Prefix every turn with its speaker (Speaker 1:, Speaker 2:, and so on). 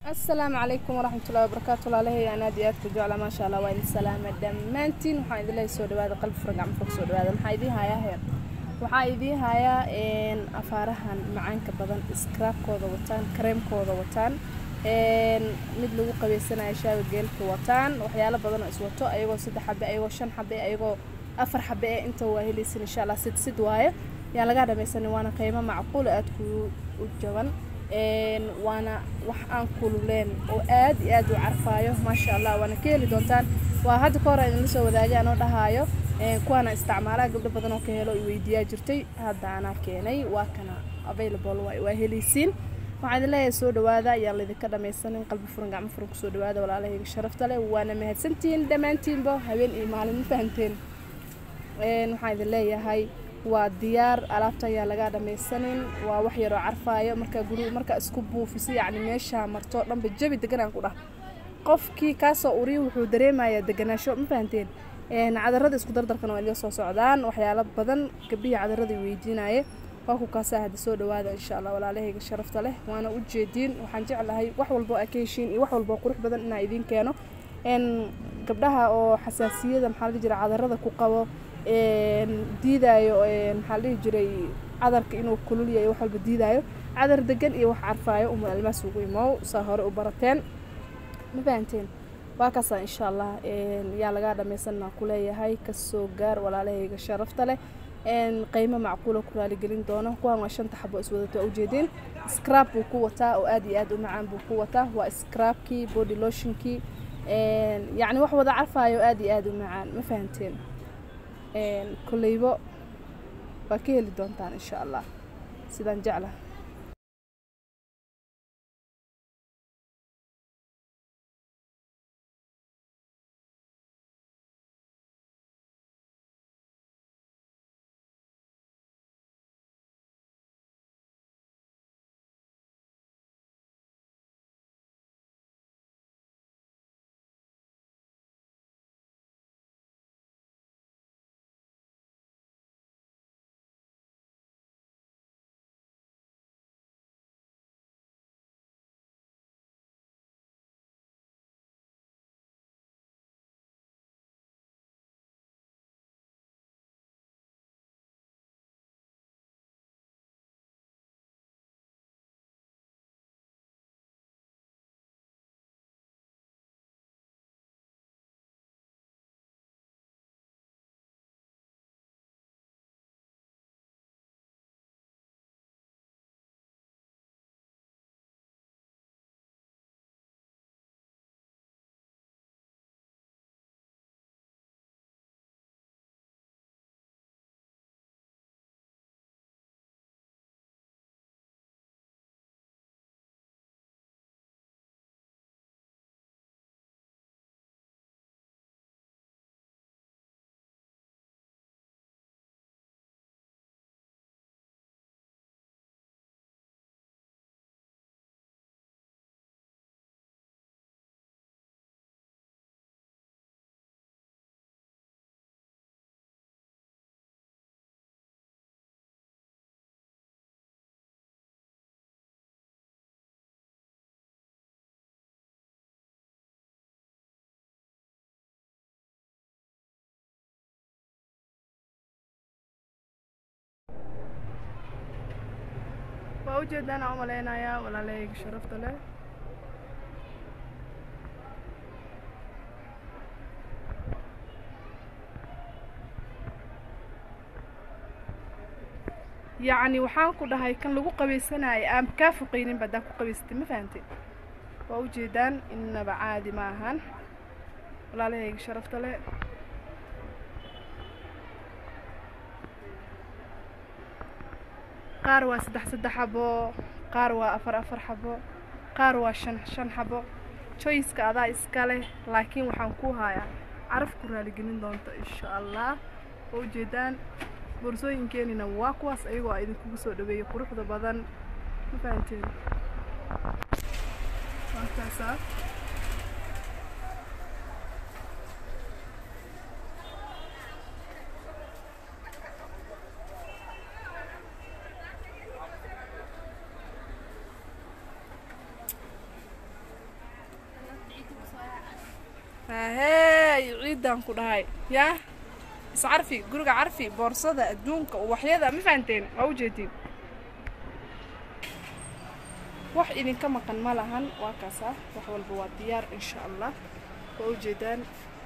Speaker 1: asalaamu calaykum waraxmatullahi wabarakaatu walaalahay aan aad iyo aad ku jecla maasha allah waa idin salaama dhammaantiin waxaan idin leeyahay soo dhawaada qalbi fura gacmo fog soo dhawaada maxaa idiin hayaa heer waxaa idiin hayaa afaarahan macaanka badan iskaraabkooda wataan kareemkooda wataan mid lagu qabeysanayo shaaga geelka wataan waxyaalo badan oo iswato ayagoo saddex xabe ayagoo shan xabe ayagoo afar xabe ee inta waa helaysan insha allah sid sid waaye yaan lagaa dhamaysanin waana qiimo macquula aad ku u jaban waana wax aan kululeen oo aad iyo aad u carfaayo maasha allah waana ka heli doontaan waa hadda ka hor idinla soo wadaagay anoo dhahaayo kuwaana isticmaalaa gabdho badan oo ka helo i weydiiyaa jirtay hadda anaa keenay waa kana available waa helaysiin waxaan idin leeyahay soo dhawaada ayaan laydinka dhamaysanin qalbi furan gacmo furan kusoo dhawaada walaalahayga sharafta leh waana mahadsantihiin dhammaantiinba habeen iyo maalin ma fahanteen waxaan idin leeyahay waa diyaar alaabta ayaa lagaa dhamaysanin waa wax yaroo carfaayo markaa guriga markaa isku buufisa yacni meeshaa marto dhanba jabi deganaan ku dhah qofkii kaasoo uriya wuxuu dareemayaa deganaasho ma fahanteen cadarada isku dardarkana waa idiga soo socdaan waxyaalo badan gabdhihii cadarada weydiinaye waa ku kaasaa hadda soo dhawaada insha allah walaalahayga sharafta leh waana u jeediin waxaan jeclahay wax walbo aa ka heshiin iyo wax walbo qurux badan inaa idiin keeno gabdhaha oo xasaasiyada maxaa la dhihi jira cadarada ku qabo diidaayo maxaa la dhihi jiray cadarka inuu kulul yahay wax walba diidaayo cadar degan iyo wax carfaayo uma almaas ugu imow saa hore u barateen ma fahanteen waa kaasaa insha allah yaa lagaa dhamaysanaa kuleeyahay kasoo gaar walaalahayga sharafta leh qiimo macquula ku raaligelin doono kuwaan waa shanta xabo iswadato waa ujeedeen scrab buu ku wataa oo aad iyo aad u macaan buu ku wataa waa scrabkii body lotionkii yacni wax wada carfaayo aad iyo aad u macaan ma fahanteen kolleybo waa ka heli doontaan insha allah sidaan jecla waa ujeedaan aan u malaynayaa walaalahayga sharafta leh yacni waxaan ku dhahay kan lagu qabaysanaayo aan kaa foqaynin badaa ku qabaysatay ma fahantay waa ujeedaan innaba caadi ma ahan walaalahayga sharafta leh qaar waa saddex saddex xabo qaar waa afar afar xabo qaar waa shan shan xabo joyska adaa iska leh laakiin waxaan ku hayaa caraf ku raaligelin doonta insha allah oo ujeedaan boorsooyinkeenina waa kuwaas ayagoo a idinkugu soo dhaweeyay quruxda badan ma fahanteen waakaasaa hahey ciidan ku dhahay yaa iscarfi guriga carfi boorsada adduunka uwaxyada ma fahanteen waa ujeedin wax idinka maqan ma lahan waa kaas ah wax walba waa diyaar insha allah waa ujeedaan